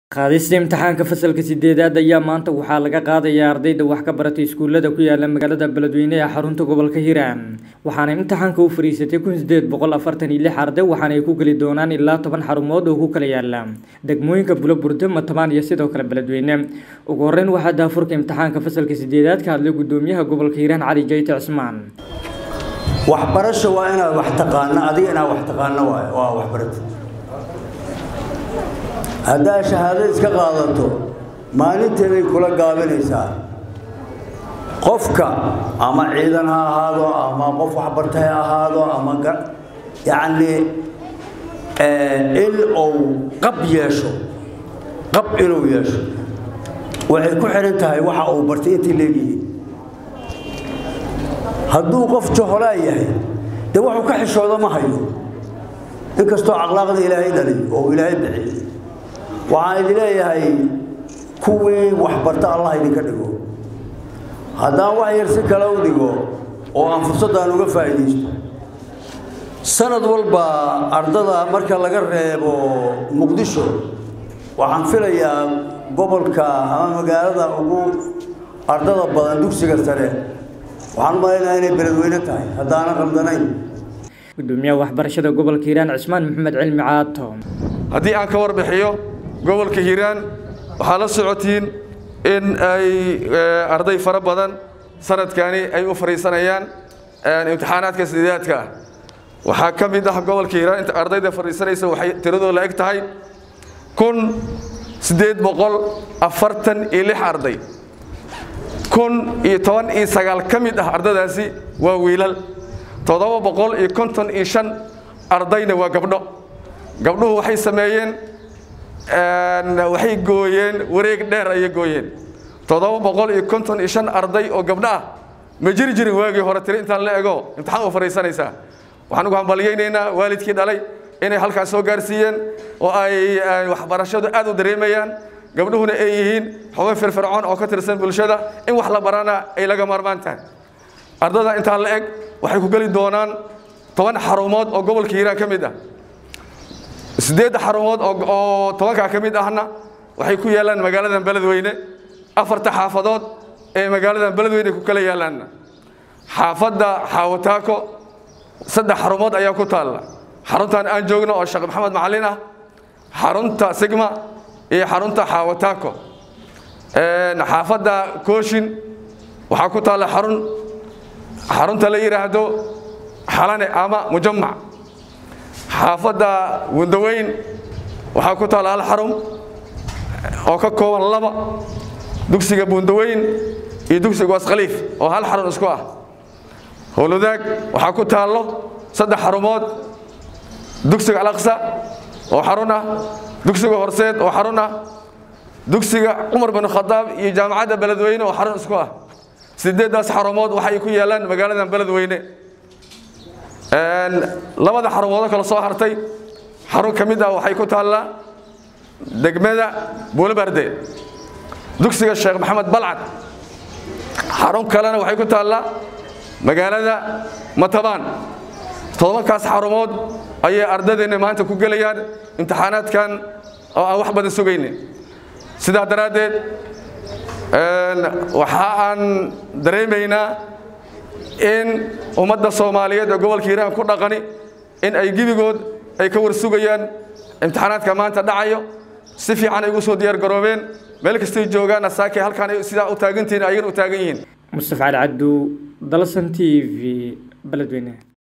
qaadista imtixaanka fasalka sideedaad ayaa maanta waxaa laga qaadayaa ardayda wax ka baratay iskuulada ku yaala magaalada beledweyne ee xarunta gobolka hiiraan waxaana imtixaanka u fariisatay kun sideed boqol afartan iyo lix arday waxaana ay ku geli doonaan ilaa toban xarumood oo ku kala yaala degmooyinka bulaburde matabaan iyo sidoo kale beledweyne ugu horeyn waxaa daafurka imtixaanka fasalka sideedaad ka hadlay gudoomiyaha gobolka hiiraan cali jayte cismaan waxbarasho waa inaad wax taqaano adiga inaad wax taqaano waay waa waxbarata haddaad shahaado iska qaadato maalinteeday kula gaabinaysaa qofka ama ciidan ha ahaado ama qof waxbarta ha ahaado ama yacni in uu qab yeesho qab inuu yeesho waxay ku xihan tahay waxa uu bartay intay leegyihiin hadduu qof joholaa yahay dee wuxuu ka xishooda ma hayo inkastoo akhlaaqda ilaahay dhalay oo ilaahay bixiyey waxaan idin leeyahay kuwii waxbarta allah idinka dhigo haddaan wax yar si kale u dhigo oo aan fursaddaan uga faa'iidaysto sanad walba ardada marka laga reebo muqdisho waxaan filayaa gobolka ama magaalada ugu ardada badan dugsiga sare waxaan u malaynayaa inay beledweyne tahay haddaanan qaldanayn gudoomiyaha waxbarashada gobolka hiiraan cismaan maxamed cilmi caato haddii aan ka warbixiyo gobolka hiiraan waxaa la socotiin in ay arday fara badan sanadkani ay u fadhiisanayaan imtixaanaadka sideedaadka ah waxaa ka mid ah gobolka hiiraan inta ardayda fadhiisanaysa waxay tiradoo la eg tahay kun siddeed boqol afartan iyo lix arday kun iyo toban iyo sagaal ka mid ah ardadaasi waa wiilal toddoba boqol iyo konton iyo shan ardayna waa gabdho gabdhuhu waxay sameeyeen waxay gooyeen wareeg dheer ayay gooyeen toddoba boqol iyo konton iyo shan arday oo gabdho ah ma jiri jirin waagii hore tiri intaan la ego imtixaan u fadhiisanaysaa waxaan ugu hambalyaynaynaa waalidkii dhalay inay halkaas soo gaarsiiyeen oo ay waxbarashadu aad u dareemayaan gabdhuhuna ay yihiin xogo firfircoon oo ka tirsan bulshada in wax la barana ay laga maarmaan tahay ardada intaa la eg waxay ku geli doonaan toban xarumood oo gobolka hiiraan ka mid ah siddeedda xarumood oo tobankaa ka mid ahna waxay ku yaallaan magaaladan beledweyne afarta xaafadood ee magaaladan beledweyne ku kala yaallaanna xaafadda xaawataako saddex xarumood ayaa ku taalla xaruntan aan joogno oo sheekh maxamed macalin ah xarunta sigma iyo xarunta xaawataako xaafadda kooshin waxaa ku taalla xarun xarunta la yidhaahdo xalane ama mujamac xaafadda wandaweyn waxaa ku taalla hal xarum oo ka kooban laba dugsiga bundaweyn iyo dugsiga waskhaliif oo hal xarun isku ah howlwadaag waxaa ku taallo saddex xarumood dugsiga alaqsa oo xarun ah dugsiga horseed oo xarun ah dugsiga cumar bin khadaab iyo jaamacadda beledweyne oo xarun isku ah sideeddaas xarumood waxay ku yaallaan magaaladan beledweyne labada xarumoodo kale soo hartay xarun ka mid ah waxay ku taallaa degmada buulabarde dugsiga sheekh maxamed balcad xarun kalena waxay ku taallaa magaalada matabaan todobankaas xarumood ayay ardadeenna maanta ku gelayaan imtixaanaadkan oo aan wax badan sugaynin sidaa daraaddeed waxa aan dareemaynaa in ummadda soomaaliyeed ee gobolka hiiraan ku dhaqani in ay gebigood ay ka war sugayaan imtixaanaadka maanta dhacayo si fiican ay ugu soo diyaar garoobeen meel kastay joogaanna saakay halkaan ay sidaa u taagantihiin ayagana u taagan yihiin mustafa cali cabdu dalsan t v beledweyne